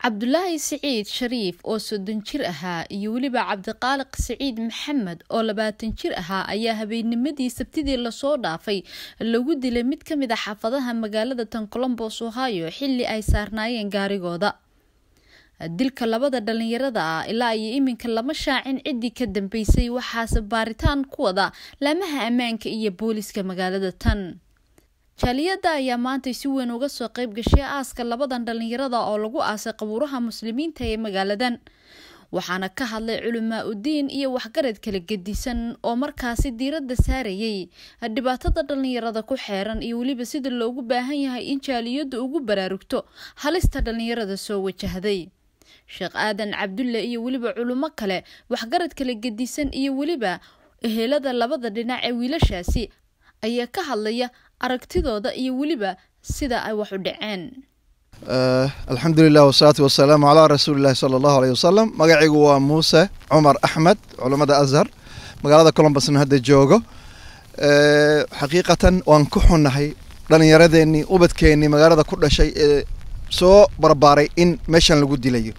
cabdulaahi siciid shariif oo soddon jir ahaa iyo weliba cabdiqaaliq siciid maxamed oo labaatan jir ahaa ayaa habeennimadii sabtidii lasoo dhaafay lagu dilay mid ka mid a xaafadaha magaalada tan colombos ohio xilli ay saarnaayeen gaarigooda dilka labada dhalinyarada ah ilaa iyo iminka lama shaacin ciddii ka dambeysay waxaase baaritaan ku wada laamaha ammaanka iyo booliska magaalada tan jaaliyadda ayaa maantay si weyn uga soo qayb gashay aaska labadan dhalinyarada oo lagu aasay qabuuraha muslimiinta ee magaaladan waxaana ka hadlay culamaa udiin iyo waxgarad kala gedisan oo markaasi diiradda saarayay dhibaatada dhalinyarada ku xeeran iyo weliba sida loogu baahan yahay in jaaliyaddu ugu baraarugto halista dhalinyarada soo wajahday sheekh aadan cabdulle iyo weliba culummo kale waxgarad kala gedisan iyo weliba ehelada labada dhinac ee wiilashaasi ayaa ka hadlaya aragtidooda iyo weliba sida ay wax u dhaceen alxamdulilah wasalaatu wasalaamu calaa rasuulillahi sala allahu aleyh wasalam magacaygu waa muuse cumar axmed culammada azhar magaalada colombusna hadda joogo xaqiiqatan waan ku xunnahay dhallinyaradeenii ubadkeennii magaalada ku dhashay ee soo barbaaray in meeshan lagu dilayo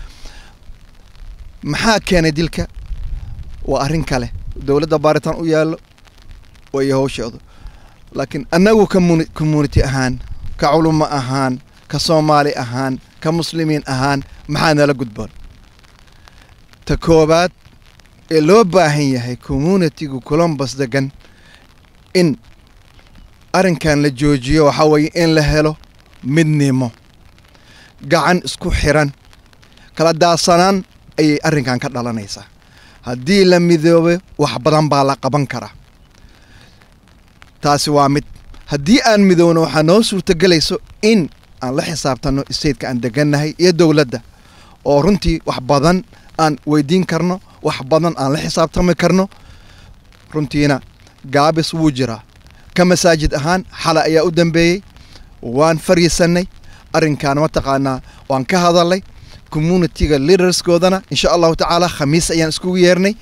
maxaa keenay dilka waa arrin kale dowladda baaritaan u yaallo wayo hawshoodu laakiin annagu kamun community ahaan ka culummo ahaan ka soomaali ahaan ka muslimiin ahaan maxaa nala gudboon ta koowaad ee loo baahan yahay communitigu colombus degan in arrinkan la joojiyo waxaa weeye in la helo midnimo gacan isku xiran kala daasanaan ayay arrinkan ka dhalanaysaa haddii la midoobo wax badan baa la qaban karaa taasi waa mid haddii aan midoowno waxaa noo suurtagelayso in aan la xisaabtanno stateka aan degannahay iyo dowladda oo runtii wax badan aan weydiin karno wax badan aan la xisaabtami karno runtiina gaabis wuu jiraa ka masaajid ahaan xala ayaa u dambeeyey waan fariisannay arrinkan mataqaanaa waan ka hadalnay communitiga leaderskoodana insha allahu tacaala khamiis ayaan iskugu yeernay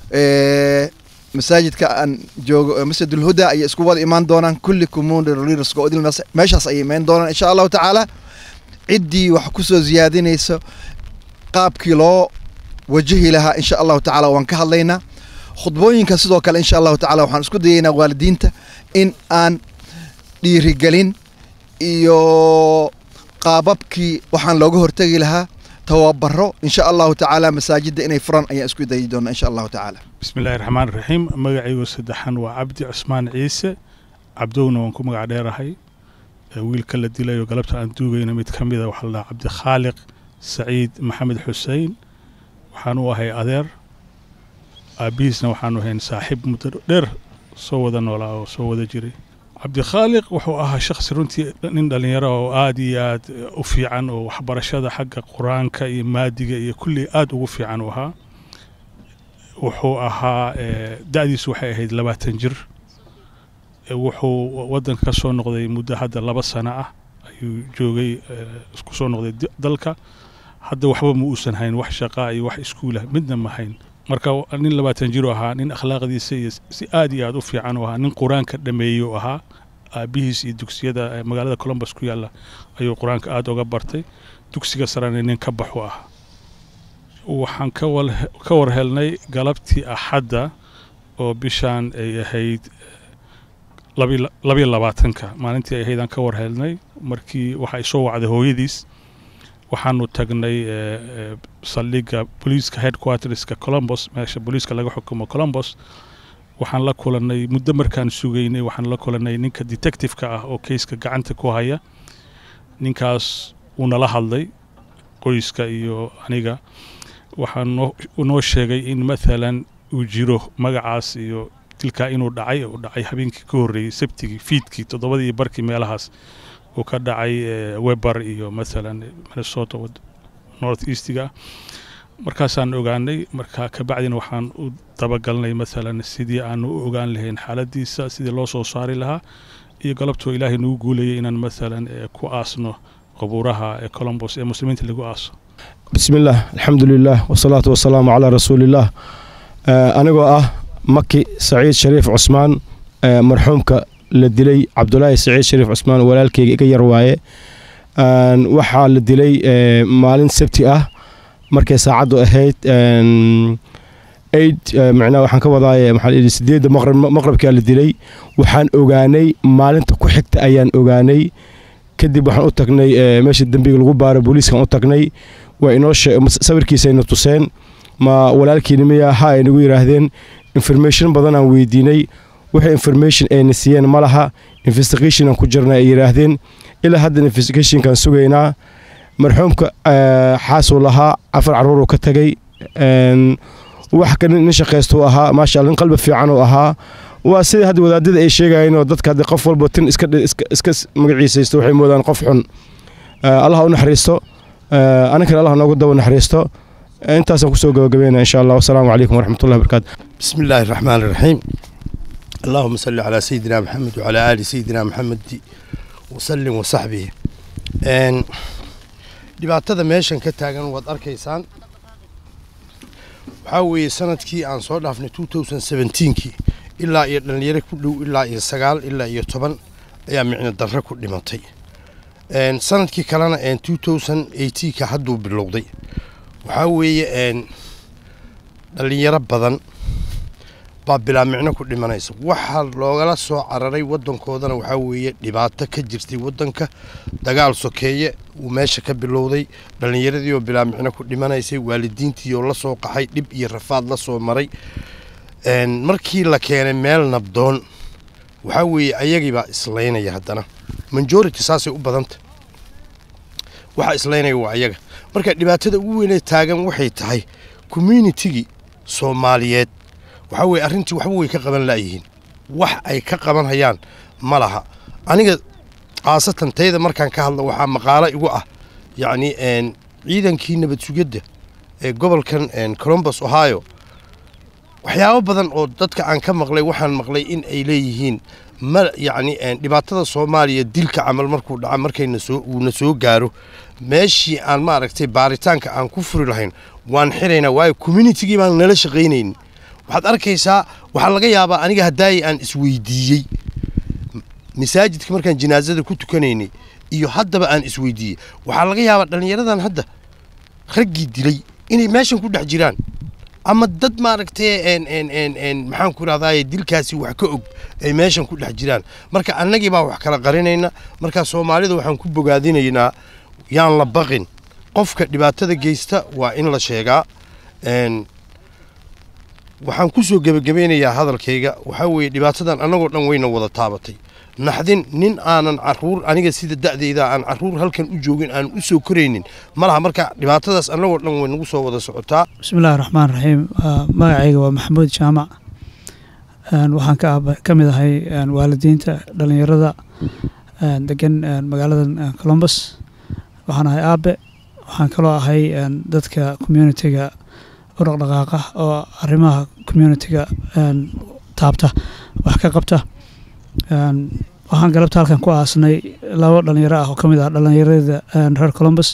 masaajidka aan joogo masjidulhuda ayay isku wada imaan doonaan kulli community leaderska oo meeshaas ayay imaan doonaan insha allahu tacaala ciddii wax kusoo ziyaadinayso qaabkii loo wajahi lahaa insha allahu tacaala waan ka hadlaynaa khudbooyinka sidoo kale insha allahu tacala waxaan isku dayaynaa waalidiinta in aan dhiirigelin iyo qaababkii waxaan looga hortegi lahaa tawabaro insha allahu tacaala masaajidda inay furan ayaan isku dayi doonaa insha allahu tacaala bismillahi raxmaan raxiim magacaygu saddexan waa cabdi cusmaan ciise cabdowna waan ku magac dheerahay wiilka la dilayo galabta aan duugayna mid ka mida waxaa la dhahaa cabdikhaaliq saciid maxamed xusein waxaan u ahay adeer aabihiisna waxaanu ahayn saaxiib muddo dheer soo wada noolaa oo soo wada jiray cabdikhaaliq wuxuu ahaa shakhsi runtii nin dhallinyaro oo aada iyo aad u fiican oo waxbarashada xagga qur-aanka iyo maadiga iyo kulli aada ugu fiican u ahaa wuxuu ahaa da-diisu waxay ahayd labaatan jir wuxuu waddanka ka soo noqday muddo hadda laba sano ah ayuu joogay isku soo noqday dalka hadda waxba ma uusan hayn wax shaqaa iyo wax iskuulah midna ma hayn marka nin labaatan jir u ahaa nin akhlaaqdiisa iyo si aad iyo aad u fiican u ahaa nin qur-aanka dhameeyey u ahaa aabihiis iyo dugsiyada magaalada colombus ku yaalla ayuu qur-aanka aada uga bartay dugsiga sarena nin ka baxu ah waxaan ka war helnay galabtii axadda oo bishaan ay ahayd labiyo labaatanka maalintii ay ahayd aan ka war helnay markii waxa ay soo wacday hooyadiis waxaanu tagnay saldhigga booliiska headquarterska colombos meesha booliiska laga xukumo colombos waxaan la kulanay muddo markaan sugaynay waxaan la kulanay ninka detectiveka ah oo keyska gacanta ku haya ninkaas uu nala hadlay qoyska iyo aniga waxaa noo sheegay in maalan uu jiro magacaas iyo dilkaa inuu dhacay uu dhacay habeenkii ka horreeyey sabtigii fiidkii toddobadii barkii meelahaas uu ka dhacay weber iyo maalan minnesota north eastiga markaasaan ogaanay marka kabacdina waxaan u dabagalnay maalan sidii aanu u ogaan lahayn xaaladiisa sidii loo soo saari lahaa iyo galabtoo ilaahay nagu guulayay inaan maalan ku aasno qabuuraha ee colombos ee muslimiinta lagu aaso bismillaah alxamdulilah wasalaatu wasalaamu calaa rasuulillaah anigoo ah maki saciid shariif cusmaan marxuumka la dilay cabdulaahi saciid shariif cusmaan walaalkeyga iga yar waaye waxaa la dilay maalin sabti ah markay saacaddu ahayd aid macnaha waxaan ka wadaa maxaa la yidhi sideedda maqrib maqribkaa la dilay waxaan ogaanay maalinta ku xigta ayaan ogaanay kadib waxaan u tagnay meesha dembiga lagu baaro booliiskan u tagnay waa inoo sawirkiisayna tuseen ma walaalkiina miya ha ay nagu yidhaahdeen information badan aan weydiinay wixii information ayna siiyeen ma laha investigation aan ku jirna ay yidhaahdeen ilaa hadda investigationkaan sugaynaa marxuumka xaasuu lahaa afar carruuruu ka tagay wax ka nin shaqaystuu ahaa maasha alla nin qalbi fiican uu ahaa waa sidai hadda wadaadada ay sheegayeen oo dadka hadda qof walba tin iska iska magaciisaysto waxay moodaan qof xun allah u naxariisto aninkana allah noogu daba naxariisto intaasaan kusoo gabagabeynaa insha allah wasalaamu calaykum waraxmatullahi wabarakaatu بسم الله الرحمن الرحيم اللهم صل على سيدنا محمد وعلى آل سيدنا محمد وسلم وصحبه een dhibaatada meeshan ka taagan waad arkaysaan waxaa weeye sanadkii aan soo dhaafnay 2017kii ilaa iyo dhalinyaro ku dhow ilaa iyo sagaal ilaa iyo toban ayaa micno darro ku dhimatay een sanadkii kalena een 2018ka hadduu bilowday waxaa weeye een dhalinyaro badan baa bilaa micno ku dhimanaysa waxaa loogala soo cararay wadankoodana waxaa weeye dhibaato ka jirtay wadanka dagaal sokeeye uu meesha ka bilowday dhallinyaradii oo bilaa micno ku dhimanaysay waalidiintii oo la soo qaxay dhib iyo rafaad la soo maray markii la keenay meel nabdoon waxaa weeye ayagiibaa islaynaya haddana majority saasay u badanta waxaa islaynaya waa ayaga marka dhibaatada ugu weynee taagan waxay tahay communitigii soomaaliyeed waxaa weye arrintii waxba way ka qaban laayihiin wax ay ka qaban hayaan ma laha aniga khaasatan tayda markaan ka hadla waxaa maqaalo igu ah yacni ciidankii nabad sugidda ee gobolkan colombus ohio waxyaabo badan oo dadka aan ka maqlay waxaan maqlay in ay leeyihiin ma yacni dhibaatada soomaaliya dilka camal markuu dhaca markayna soo uuna soo gaaro meeshii aan maaragtay baaritaanka aan ku furi lahayn waan xiraynaa waayo communitigii baan nala shaqaynaynin waxaad arkaysaa waxaa laga yaabaa aniga haddaayay aan isweydiiyey masaajidka markaan jinaasada ku tukanaynay iyo haddaba aan isweydiiyey waxaa laga yaabaa dhallinyaradan hadda raggii dilay inay meeshan ku dhex jiraan ama dad maaragtay maxaan ku rahdaye dilkaasi wax ka og ay meeshan ku dhex jiraan marka annagii baa wax kala qarinayna marka soomaalida waxaan ku bogaadinaynaa yaan la baqin qofka dhibaatada geysta waa in la sheegaa waxaan ku soo gebagabeynayaa hadalkayga waxaa weeye dhibaatadan annagoo dhan wayna wada taabatay naxdin nin aanan caruur aniga sida da'dayda aan caruur halkan u joogin aan u soo koraynin ma laha marka dhibaatadaas annagoo dhan way nagu soo wada socotaa bismillahi raxmaan raxiim magacayga waa maxamuud jaamac waxaan ka ka mid ahay waalidiinta dhallinyarada degan magaalada colombus waxaan ahay aabe waxaan kaloo ahay dadka communitiga u dhaqdhaqaaqa oo arrimaha communitiga taabta wax ka qabta waxaan galabta halkan ku aasnay labo dhalinyaro ah oo ka mid ah dhallinyarada reer colombus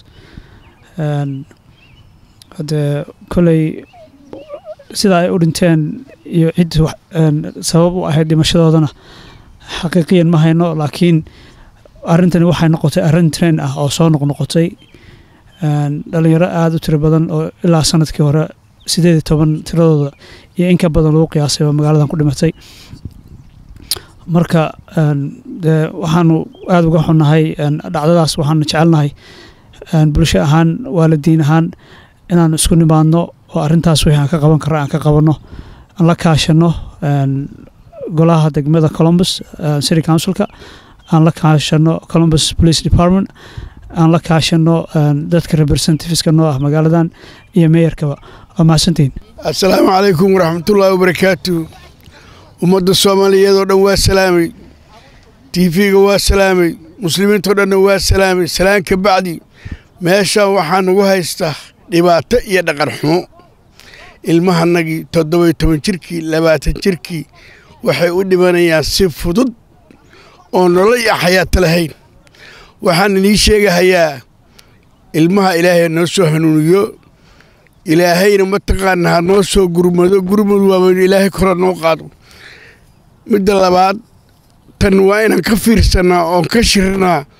hadee koley sida ay u dhinteen iyo cid sabab u ahayd dhimashadoodana xaqiiqiyan ma hayno laakiin arrintani waxay noqotay arrin train ah oo soo noqnoqotay dhalinyaro aada u tiro badan oo ilaa sanadkii hore sideed iyo toban tiradooda iyo in ka badan lagu qiyaasay oo magaaladan ku dhimatay marka dee waxaanu aada uga xunnahay dhacdadaas waxaanu jecelnahay bulsho ahaan waalidiin ahaan inaanu isku nimaadno oo arrintaas wixii aan ka qaban karra aan ka qabanno aan la kaashano golaha degmada colombus city councilka aan la kaashano colombus police department aan la kaashano dadka representativeska noo ah magaaladan iyo meeyarkaba waa mahadsantihiin assalaamu calaykum waraxmatullaahi wabarakaatu ummadda soomaaliyeed oo dhan waa salaamay tiifiga waa salaamay muslimiintao dhanna waa salaamay salaan ka bacdi meeshaan waxaa nagu haystaa dhibaato iyo dhaqan xumo ilmahanagii toddobiyo toban jirkii labaatan jirkii waxay u dhimanayaan si fudud oo nolol iyo xayaato lahayn waxaan inii sheegahayaa ilmaha ilaahay noo soo hanuuniyo ilaahayna mataqaanaa ha noo soo gurmado gurmadu waabaynu ilaahay kora noo qaado midda labaad tan waa inaan ka fiirsannaa oon ka shirnaa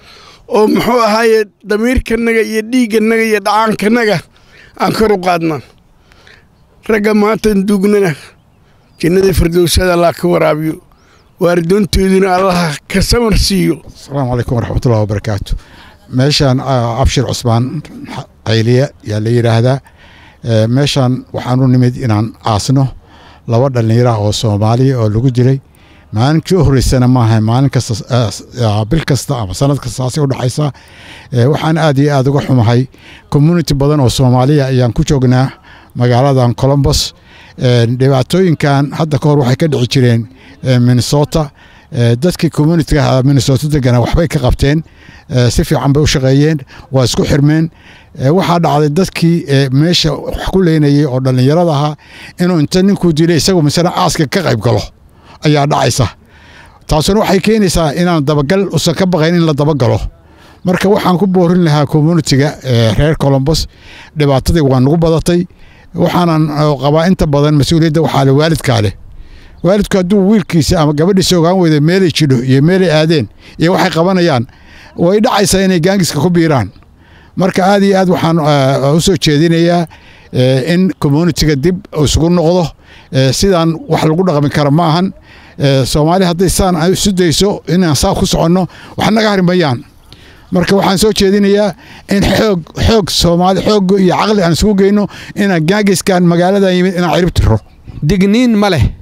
oo muxuu ahaaye damiirkanaga iyo dhiigganaga iyo dhacaankanaga aan kor u qaadnaa ragga maantan duugnana jannada firdowsada allah ka waraabiyo waaridoontooduna allaha ka samar siiyo asalaamu calaykum waraxmatullahi wabarakaatu meeshaan abshir cusmaan cayliya yaa la yidhaahdaa meeshaan waxaan u nimid inaan aasno laba dhallinyara oo soomaaliya oo lagu dilay maalinkii u horreysana maaha maalin kasta bil kasta ama sanad kastaasi u dhexaysa waxaan aad iyo aad uga xumahay community badan oo soomaaliya ayaan ku joognaa magaaladan colombos dhibaatooyinkan hadda ka hor waxay ka dhici jireen minnesota dadkii communitiga minnesota degana waxbay ka qabteen si fiican bay u shaqeeyeen waa isku xirmeen waxaa dhacday dadkii meesha wax ku leynayay oo dhallinyarada ahaa inuu inta ninkuu dilay isagu masana aaska ka qayb galo ayaa dhacaysa taasuna waxay keenaysaa inaan dabagal usan ka baqayn in la dabagalo marka waxaan ku boorin lahaa communitiga reer colombos dhibaatadii waa nagu badatay waxaanan qabaa inta badan mas-uuliyadda waxaa le waalidkaa leh waalidku hadduu wiilkiisa ama gabadhiisa ogaan weyda meelay jidho iyo meelay aadeen iyo waxay qabanayaan way dhacaysaa inay gaangiska ku biiraan marka aad iyo aad waxaan u soo jeedinayaa in communitiga dib isugu noqdo sidaan wax lagu dhaqmi kara ma ahan soomaali hadday saan isu dayso inaan saa ku soconno wax naga harimayaan marka waxaan soo jeedinayaa in xoog xoog soomaali xoog iyo caqli aan isugu geyno inaan gaagiskan magaaladan yimid inaan cirib tiro digniin ma leh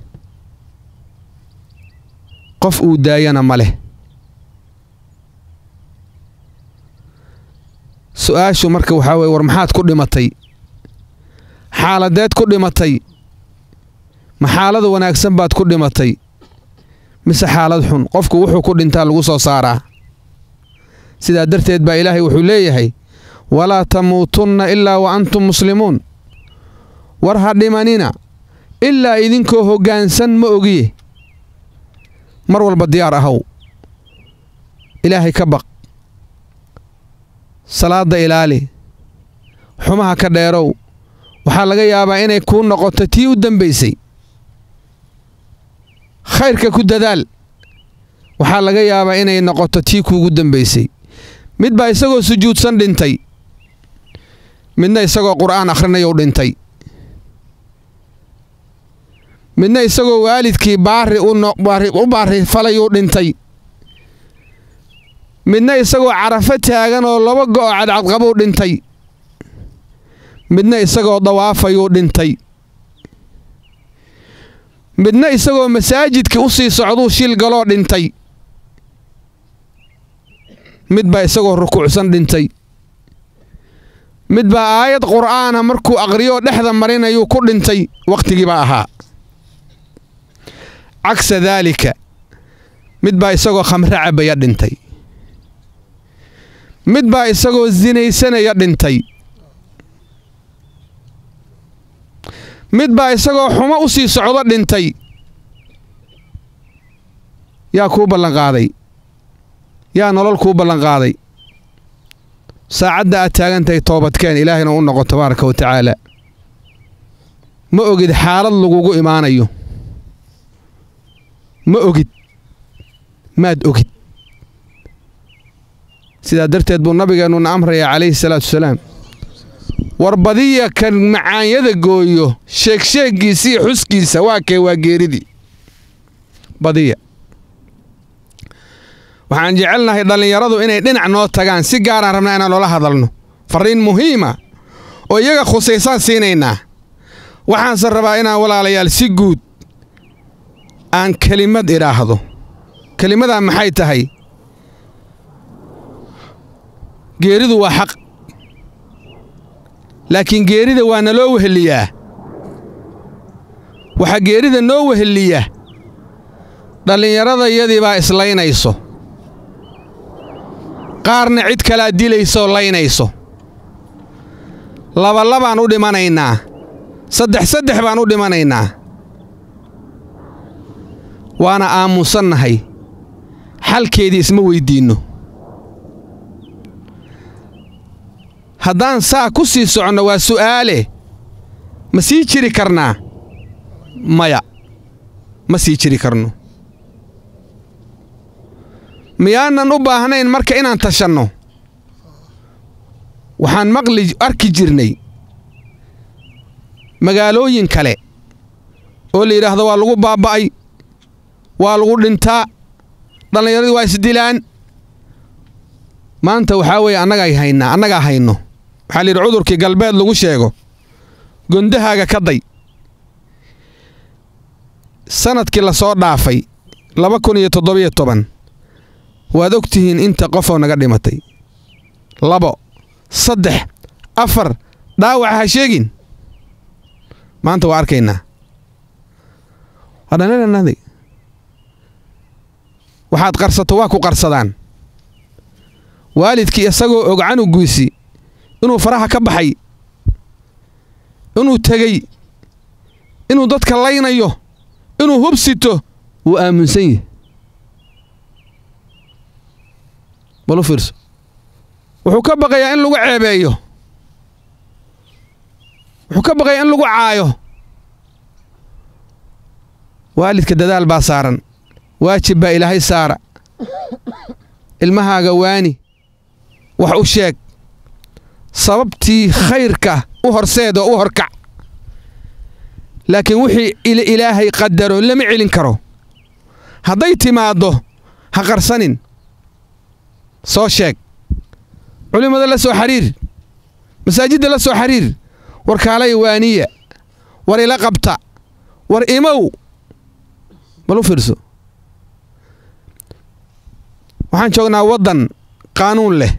qof uu daayana ma leh su-aashu marka waxaa weye war maxaad ku dhimatay xaaladeed ku dhimatay ma xaalad wanaagsan baad ku dhimatay mise xaalad xun qofku wuxuu ku dhintaa lagu soo saaraa sidaa darteed baa ilaahay wuxuu leeyahay walaa tamuutunna ilaa wa antum muslimuun war ha dhimanina ilaa idinkoo hoggaansan ma ogiye mar walba diyaar ahow ilaahay ka baq salaadda ilaali xumaha ka dheerow waxaa laga yaabaa inay kuu noqoto tii u dambaysay khayrka ku dadaal waxaa laga yaabaa inay noqoto tii kuugu dambaysay mid baa isagoo sujuudsan dhintay midna isagoo qur'aan akhrinayu dhintay midna isagoo waalidkii baari u baari falayuu dhintay midna isagoo carafo taagan oo laba go'o cadcadqabuu dhintay midna isagoo dawaafayuu dhintay midna isagoo masaajidkii u sii socduu shil galoo dhintay mid baa isagoo rukuucsan dhintay mid baa aayad qur'aana markuu aqriyoo dhexda marinayuu ku dhintay wakhtigiibaa ahaa cagsa daalika mid baa isagoo khamre cabaya dhintay mid baa isagoo sinaysanaya dhintay mid baa isagoo xumo u sii socdo dhintay yaa kuu ballanqaaday yaa nolol kuu ballanqaaday saacadda aad taagan tahay toobadkeen ilaahayna u noqo tabaaraka wa tacaala ma ogid xaalad lagugu imaanayo ma ogid maad ogid sidaa darteed buu nabigeennuna amrayaa calayhi salaatu wasalaam war badiya kan macaanyada gooyo sheegsheeggiisa iyo xuskiisa waa kee waa geeridii badiya waxaan jecelnahay dhallinyaradu inay dhinac noo tagaan si gaaraan rabnaa inaan noola hadalno farriin muhiima oo iyaga khusaysaan siinaynaa waxaanse rabaa inaan walaalayaal si guud aan kelimad idhaahdo kelimadaa maxay tahay geeridu waa xaq laakiin geerida waa naloo weheliyaa waxaa geerida noo weheliya dhallinyaradayadii baa islaynayso qaarna cid kalaa dilaysooo laynayso labalabaan u dhimanaynaa saddex saddex baan u dhimanaynaa waana aamusannahay xalkeedii isma weyddiinno haddaan saa ku sii soconno waa su'aale ma sii jiri karnaa maya ma sii jiri karno miyaanan u baahnayn marka inaan tashanno waxaan maqli arki jirnay magaalooyin kale oo la yidhaahdo waa lagu baaba'ay waa lagu dhintaa dhallinyaradii waa isdilaan maanta waxaa weeye annagaa haynaa annagaa hayno waxaa la yidhi cudurkii galbeed lagu sheego gondahaaga ka day sanadkii la soo dhaafay laba kun iyo toddobiyo toban waad og tihiin inta qofoo naga dhimatay labo saddex afar dhaawaca ha sheegin maanta waa arkaynaa waa dhallinyaranadi waxaad qarsato waa ku qarsadaan waalidkii isagoo og canugiisi inuu faraha ka baxay inuu tegey inuu dadka laynayo inuu hubsito wuu aaminsan yahi balu fiirso wuxuu ka baqayaa in lagu ceebeeyo wuxuu ka baqayaa in lagu caayo waalidka dadaal baa saaran waajib baa ilaahay saara ilmahaaga waani wax u sheeg sababtii khayrka u horseed oo u horkac laakiin wixii ilaahay qadaro lama celin karo hadday timaaddo ha qarsanin soo sheeg culimmada la soo xariir masaajidda la soo xariir war kaalay waaniya war ila qabta war imow bal u fiirso waxaan joognaa waddan qaanuun leh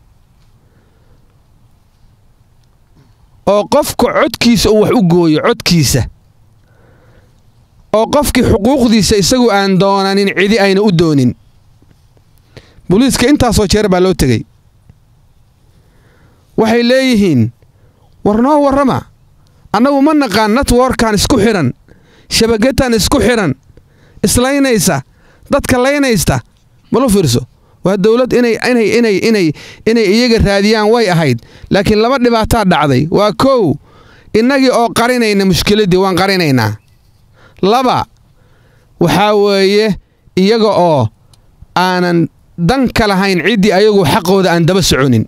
oo qofka codkiisa uu wax u gooyo codkiisa oo qofkii xuquuqdiisa isagu aan doonanin cidi ayna u doonin booliiska intaasoo jeer baa loo tegey waxay leeyihiin war noo warrama annagu ma naqaan networkan isku xidhan shabagadan isku xidhan islaynaysa dadka laynaysta malu fiirso waa dowlad inay inay inay inay inay iyaga raadiyaan way ahayd laakiin laba dhibaataa dhacday waa kow innagii oo qarinayna mushkiladdii waan qarinaynaa laba waxaa weeye iyaga oo aanan dan ka lahayn ciddii ayagu xaqooda aan daba soconin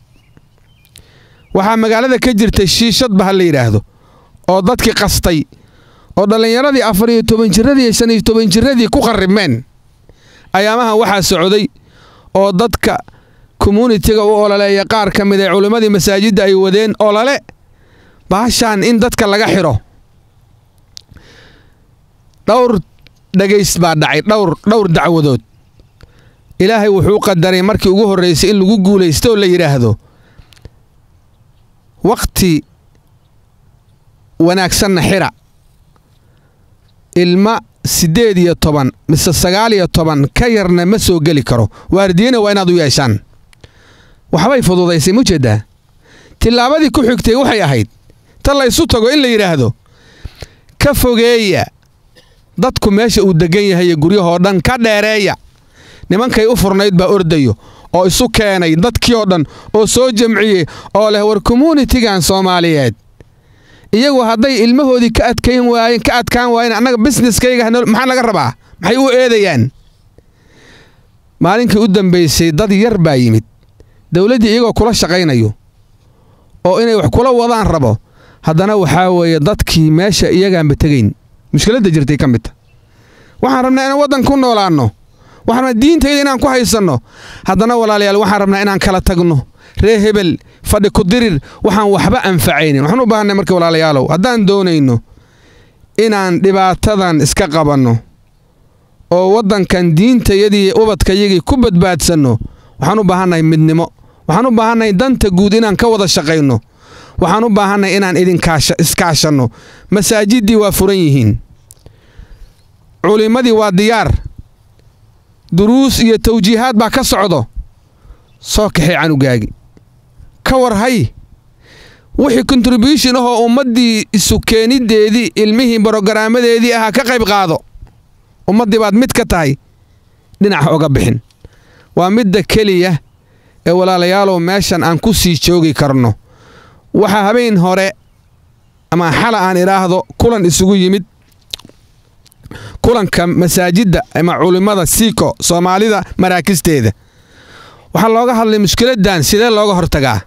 waxaa magaalada ka jirtay shiishadba ha la yidhaahdo oo dadkii qastay oo dhallinyaradii afar iyo toban jirradii iyo shan iyo toban jirradii ku qarribmeen ayaamahan waxaa socday oo dadka communitiga u ololeeya qaar ka mid ee culimmadii masaajidda ay wadeen olole baashaan in dadka laga xidho dhowr dhagays baa dhacay dhowr dhowr dacwadood ilaahay wuxuu qadaray markii ugu horraysay in lagu guulaysto oo la yidhaahdo wakhti wanaagsanna xidha ilma siddeed iyo toban mise sagaal iyo toban ka yarna ma soo geli karo waardiyena waa inaad u yeeshaan waxbay fududaysay mujeeddaa tillaabadii ku xigtay waxay ahayd ta laysu tago in la yidhaahdo ka fogeeya dadku meesha uu deggan yahay iyo guryahoo dhan ka dheereeya nimankay u furnayd baa ordayo oo isu keenay dadkii oo dhan oo soo jamciyey oo leh war communitigan soomaaliyeed iyagu hadday ilmahoodii ka adkayn waayeen ka adkaan waayeen annaga busineskayga maxaa laga rabaa maxay u eedayaan maalinkii u dambaysay dad yar baa yimid dowladdii iyagoo kula shaqaynayo oo inay wax kula wadaan rabo haddana waxaa weeye dadkii meesha iyagaanba tegayn mushkiladda jirtay ka midta waxaan rabnaa inaan waddan ku noolaanno waxaan rabnaa diintayda inaan ku haysanno haddana walaalayaal waxaan rabnaa inaan kala tagno ree hebel fadhi ku dirir waxaan waxba anfacaynin waxaan u baahanay marka walaalayaalow haddaan doonayno inaan dhibaatadan iska qabanno oo waddankan diintayadii ubadkayagii ku badbaadsanno waxaan u baahannahay midnimo waxaan u baahannahay danta guud inaan ka wada shaqayno waxaan u baahannahay inaan idinkaiskaashanno masaajiddii waa furan yihiin culimmadii waa diyaar duruus iyo tawjiihaad baa ka socdo soo kaxay canugaagi ka war hay wixii kontribution ahoo ummaddii isu keeniddeedii ilmihii brogaraamadeedii ahaa ka qayb qaado ummaddii baad mid ka tahay dhinac oga bixin waa midda keliya ee walaalayaalow meeshan aan ku sii joogi karno waxaa habeen hore ama xala aan idhaahdo kulan isugu yimid kulanka masaajidda ama culimmada siiko soomaalida maraakisteeda waxaa looga hadlay mushkiladdan sidee looga hortagaa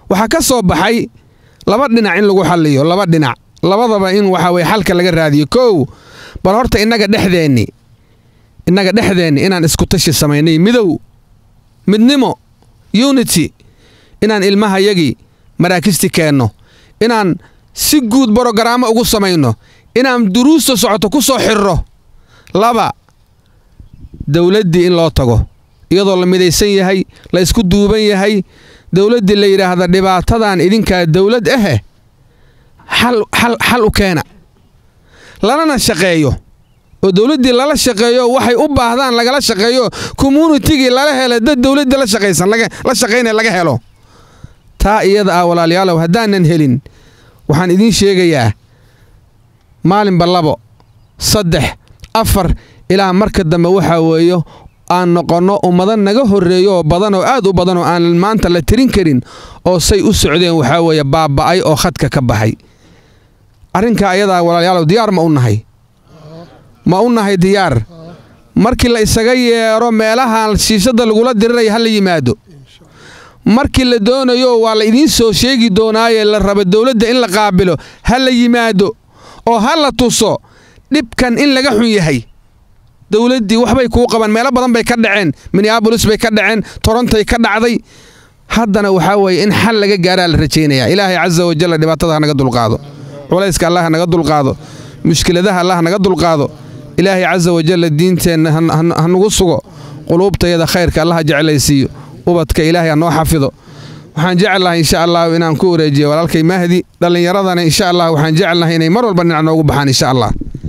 waxaa ka soo baxay laba dhinac in lagu xalliyo laba dhinac labadaba in waxa weye xalka laga raadiyo kow bal horta innaga dhexdeenni innaga dhexdeenni inaan isku tashi samaynay midow midnimo unity inaan ilmahayagii maraakisti keenno inaan si guud borogaraamo ugu samayno inaan duruusta socoto ku soo xirro laba dowladdii in loo tago iyadoo la midaysan yahay la isku duuban yahay dowladdii la yidhaahda dhibaatadan idinkaa dowlad ahe xal xal xal u keena lalana shaqeeyo oo dowladdii lala shaqeeyo waxay u baahdaan lagala shaqeeyo communitigii lala helo dad dowladdii la shaqaysan la shaqaynaya laga helo taa iyada ah walaalayaalow haddaanan helin waxaan idiin sheegayaa maalinba labo saddex afar ilaa marka dambe waxaa weeyo aan noqonno ummado naga horreeyo oo badan oo aad u badan oo aan maanta la tirin karin oo say u socdeen waxaa weeye baaba'ay oo khadka ka baxay arrinkaa ayadaa walaalayaalow diyaar ma u nahay ma u nahay diyaar markii la isaga yeero meelaha shiishadda lagula diriraya ha la yimaado markii la doonayo waa la idiin soo sheegi doonaaye la raba dowladda in la qaabilo ha la yimaado oo ha la tuso dhibkan in laga xun yahay dowladdii waxbay kuu qaban meelo badan bay ka dhaceen minneabolis bay ka dhaceen torontay ka dhacday haddana waxaa weeye in xal laga gaaraa la rajaynayaa ilaahay casa wajalla dhibaatada ha naga dulqaado culayska allah ha naga dulqaado mushkiladaha allah ha naga dulqaado ilaahay casa wajalla diinteenna ha nagu sugo quluubtayada khayrka allah ha jeclaysiiyo ubadka ilaahay ha noo xafido waxaan jecelnahay insha allahu inaan ku wareejiyo walaalkay mahdi dhallinyaradana insha allah waxaan jecelnahay inay mar walba dhinac noogu baxaan insha allah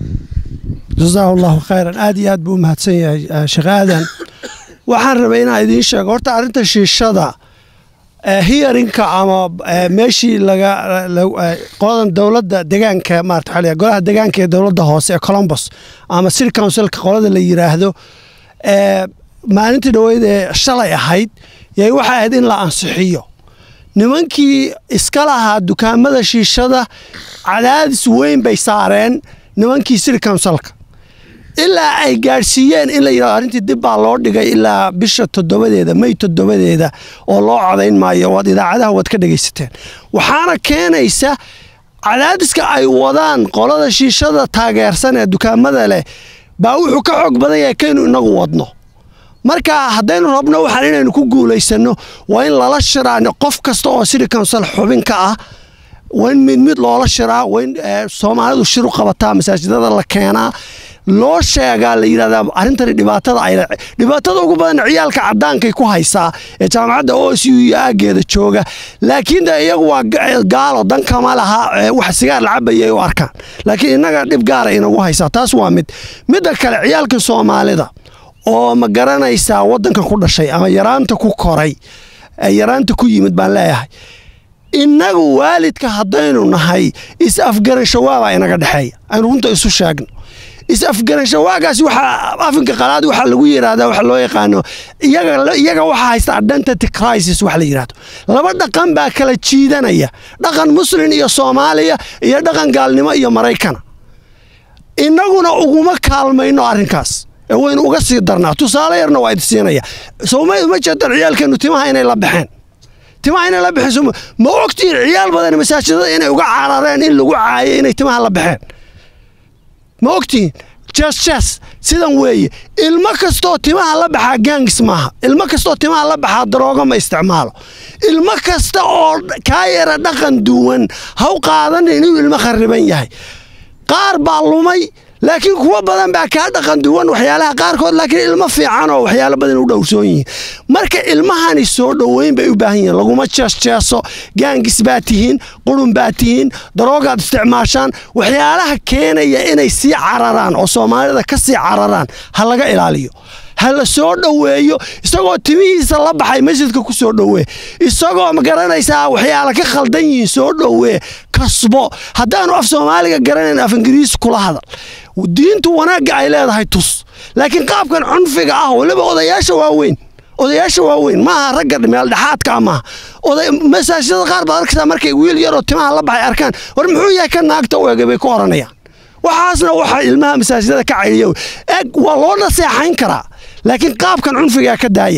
jasaahu allahu khayran aad iyo aad buu u mahadsan yahay sheekh aadan waxaan rabay inaan idiin sheego horta arrinta shiishada hiyarinka ama meeshii laga qoladan dowladda degaanka maarata waxaa la golaha degaanka ee dowladda hoose ee colombos ama city councilka qolada la yiraahdo maalintii dhaweyd ee shalay ahayd yay waxay ahayd in la ansixiyo nimankii iska lahaa dukaamada shiishada cadaadis weyn bay saareen nimankii city councilka ilaa ay gaadhsiiyeen in la yidhahdo arrintii dib baa loo dhigay ilaa bisha toddobadeeda may toddobadeeda oo loo codayn maayo waad idaacadaha waad ka dhegaysateen waxaana keenaysa cadaadiska ay wadaan qolada shiishada taageersan ee dukaamada leh baa wuxuu ka xoog badan yahay kaynu inagu wadno marka haddaynu rabno waxaan inaynu ku guulaysanno waa in lala shiraa qof kasta oo city council xubin ka ah waa in mid mid loola shiraa waa in soomaalidu shir u qabataa masaajidada la keenaa loo sheegaa la yidhahdaa arrintani dhibaatada ay dhibaatada ugu badan ciyaalka cadaankay ku haysaa ee jaamacadda o s u iyo aageeda jooga laakiin de iyagu waa gaalo dan kama laha wax sigaar la cabayay u arkaan laakiin innaga dhib gaara inagu haysaa taas waa mid midda kale ciyaalka soomaalida oo ma garanaysaa waddanka ku dhashay ama yaraanta ku koray yaraanta ku yimid baan leeyahay innagu waalidka haddaynu nahay is-afgarashawaabaa inaga dhexeeya aynu runta isu sheegno is-afgarashawaagaas waxaa afinka qalaad waxaa lagu yidhaahdaa waxa loo yaqaano iyaga waxaa haysta identity crisis wax la yidhahdo laba dhaqan baa kala jiidanaya dhaqan muslin iyo soomaaliya iyo dhaqan gaalnimo iyo maraykana innaguna uguma kaalmayno arrinkaas ee waynu uga sii darnaa tusaale yarna waa idi siinaya sowma uma jeedan ciyaalkeenu timaha inay la baxeen timaha inay la baxeen ma ogtiin ciyaal badan masaajidada inay uga carareen in lagu caayay inay timaha la baxeen ma ogtiin jes jes sidan weeye ilmo kastoo timaha la baxaa gaangis maaha ilmo kastoo timaha la baxaa daroogo ma isticmaalo ilmo kasta oo kaa yara dhaqan duwan ha u qaadanin inuu ilmo khariban yahay qaar baa lumay laakiin kuwo badan baa kaa dhaqan duwan waxyaalaha qaarkood laakiin ilmo fiican oo waxyaalo badan u dhowrsoon yihiin marka ilmahani soo dhoweyn bay u baahan yihiin laguma jeesjeeso gaangis baa tihiin qurun baa tihiin daroogaad isticmaashaan waxyaalaha keenaya inay sii cararaan oo soomaalida ka sii cararaan ha laga ilaaliyo ha la soo dhoweeyo isagoo timihiisa la baxay masjidka ku soo dhowee isagoo ma garanaysaa waxyaala ka khaldan yihiin soo dhowee kasbo haddaanu af soomaaliga garanayn af ingiriis kula hadal diintu wanaagga ay leedahay tus laakiin qaabkan cunfiga ah waliba odayaasha waaweyn odayaasha waaweyn maaha ragga meeldhexaadka maaha masaajidada qaar baad arkaysaa markay wiil yaroo timaha la baxay arkaan war muxuu yahay ka naagta u egay bay ku oranayaan waxaasna waxa ilmaha masaajidada ka cayliya eg waa loo naseexayn karaa laakiin qaabkan cunfigaa ka daaya